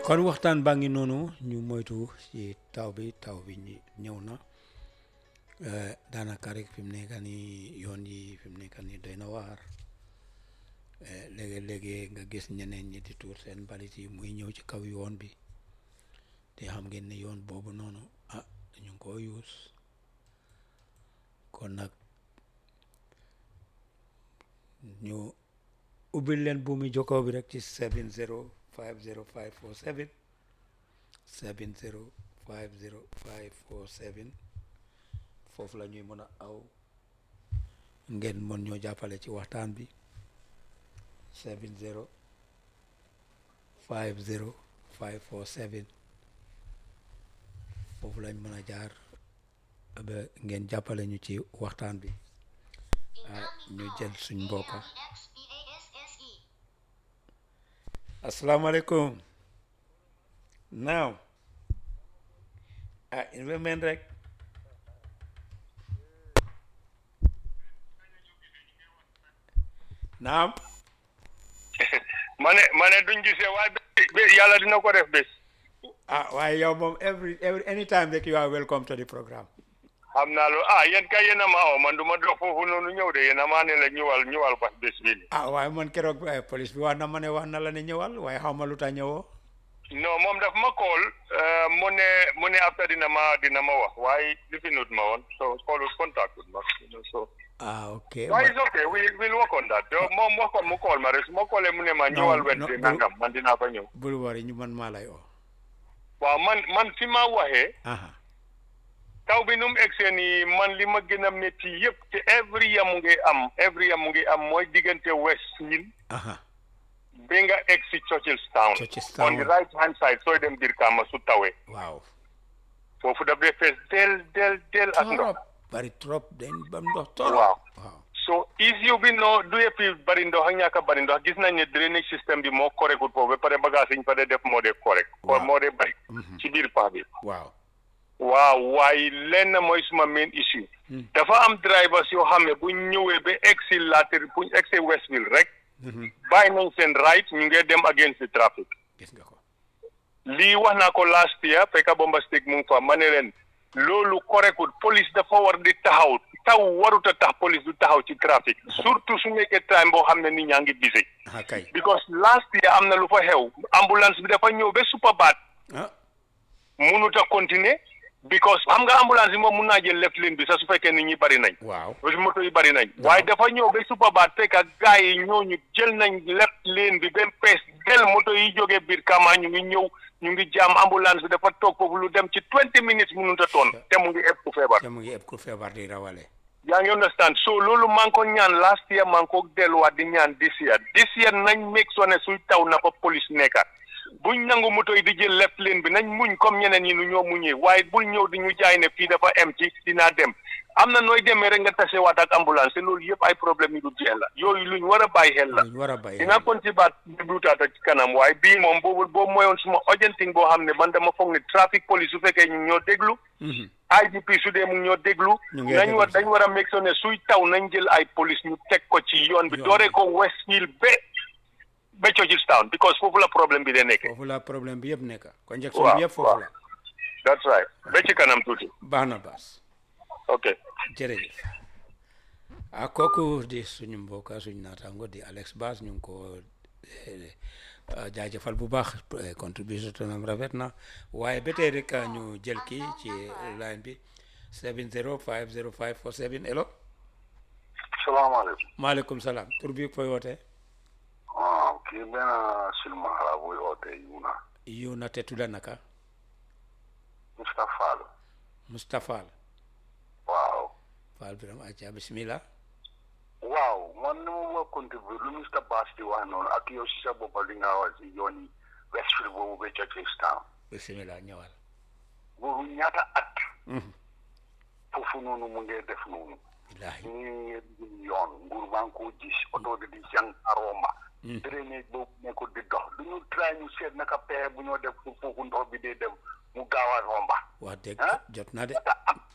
kon waxtaan baa ngi noonu ñu moytu ci taw bi taw bi ñi- ñëw na Eh, daanaka rek fi mu nekk nii yoon yi fi mu nekk nii doy na waar Eh, léegi-léegi nga gis ñeneen ñi di tuur seen mbalit yi muy ñëw ci kaw yoon bi te xam ngeen ne yoon boobu noonu ah ñu ngi ko yuus kon nag ñu ubbil leen buumi jokkoo bi rek ci 70 50 547 70 50 547 foofu la ñuy mën a aw ngeen mën ñoo jàppale ci waxtaan bi 70 50 547 foofu lañ mën a jaar ba ngeen jàppale ñu ci waxtaan bi ah ñu jël suñ mbokka asalaamaaleykum naaw ah invement rek naam ma ne ma ne duñ gisee waaye bés bés yàlla dina ko def bés ah waaye yow moom every every anytime rek you are welcome to the programme xam naa loolu ah yéen kay yéen a maa oo man du ma dox foofu noonu ñëw de yéen a maa ne la ñëwal ñëwal bas bés bi ni ah waaye man keroog eh, police bi wax na ma ne wax na la ne ñëwal waaye xaw ma lu tax ñëwoo non moom daf ma call euh, mu ne mu ne après dina ma dina ma wax waaye lifinut ma woon so callul contact with ma you know, so ah ok waaye ma- it's okay we will work on that donc moom wax ko mu call ma rek su ma callee mu ne ma ñëwal no, Wednesday bul- nangam man dinaa fa ñëw bul wari ñu man maa lay oo waaw man man fi ma waxee aha taw bi nu mu egsee nii man li ma gën a métti yëpp te every year mu ngi am every year mu ngi am mooy diggante West Hill aha bi nga egg si Churchillstown Churchillstown. on the right hand side sooy dem biir Kaama su tawee waaw foofu daf dee fees del del del ak ndox trop bari trop dañ bam ndox trop Waaw. waaw so issue bi no du yëpp bari ndox ak ñàkk a bari ndox gis nañ ne drainage système bi moo correctul foofu ba pare bagage yi ñu fa dee def moo dee correct Waaw. moo dee bari Mhm. ci biir pax bi waaw waaw waaye lenn mooy suma main issue Hmm. dafa am drivers yoo xam ne bu ñëwee ba egg si later bu ñu egg si Westville rek Mhm. bàyyi nañ seen right ñu ngi dem against the traffic gis nga ko lii wax naa ko last year fekk bomba stick mu ngi fa ma ne leen loolu correctul police dafa war di taxaw taw warut a tax police du taxaw ci trafic surtout su nekkee time boo xam ne nit ñaa ngi busy ah kay because last year am na lu fa xew ambulance bi dafa ñëw ba Superbad ah munut a continuer because xam nga ambulance bi moom mun naa jël left lane bi sax su fekkee nit ñi bari nañ waaw parce que moto yi bari nañ waaye dafa ñëw ba Superbad fekk ak gars yi ñooñu jël nañ left lane bi ba pees del moto yi jógee biir Kama ñu ngi ñëw ñu ngi jaam ambulance bi dafa toog foofu lu dem ci twenty minutes mënut a toon te mu ngi ëpp ku feebar te mu ngi ëpp ku feebar di rawale yaa ngi understand so loolu maa ngi ko ñaan last year maa ngi ko delluwaat di ñaan this year this year nañ make sure ne suy taw na fa police nekka buñ nangu moto yi di jël left lane bi nañ muñ comme ñeneen ñi nu ñoo muñee waaye bul ñëw di ñu jaay ne fii dafa em ci dinaa dem am na nooy demee rek nga tasewaat ak ambulance te loolu yëpp ay problème yi du jeex la yooyu luñ war a bàyyi xel la luñ war a bàyyi dinaa kon ci baat dégluutaat ak ci kanam waaye bii moom boobu boobu mooyoon suma urgenting boo xam ne man dama foog ne traffic police su fekkee ñu ñoo déglu Mhm. IGP su dee mu ngi ñoo déglu Ñu ngi nañ déglu war si. dañ war a make sure ne suy taw nañ jël ay police ñu teg ko ci yoon bi Yoon dooree bi. ko West Hill ba ba Churchillstown because foofu la problème bi de nekkee foofu la problème bi yëpp nekk conjection Waaw, bi yëpp foofu waaw. la that's right ba ci kanam tuuti baax na baas ok jërëjëf ah kooku di suñu mbokk suñu naataango di Alex Bass ñu ngi ko eh, ah, jaajëfal bu baax eh, contribution tonam rafet na waaye ba tey rek ah, ñu jël kii ci line bi 7050547 hello salaamaaleykum maaleykum salaam tur bi fooy wootee ah kii benn silmaxa la buy oote yuna yu na te tudda naka Mustapha Fall Moustapha Fall waaw Fall biram acca bismillah waaw man ni ma ma contribuer lu Mr Bass di wax noonu ak yow si sa boppa li nga wax si yoon yi Westfield boobu ba Churchillstown bismillah ñëwal boobu ñaata at Mhm. foofu noonu mu ngee def noonu billahi ñu ngi yoon nguur baa ngi koo gis oto bi di jàng aroma Mm. drainage boobu nekkul di dox du ñu try ñu seet naka pexe bu ñoo def fu foofu ndox bi dee dem mu gaaw a romba wax dëgg ah jot na de ñaata at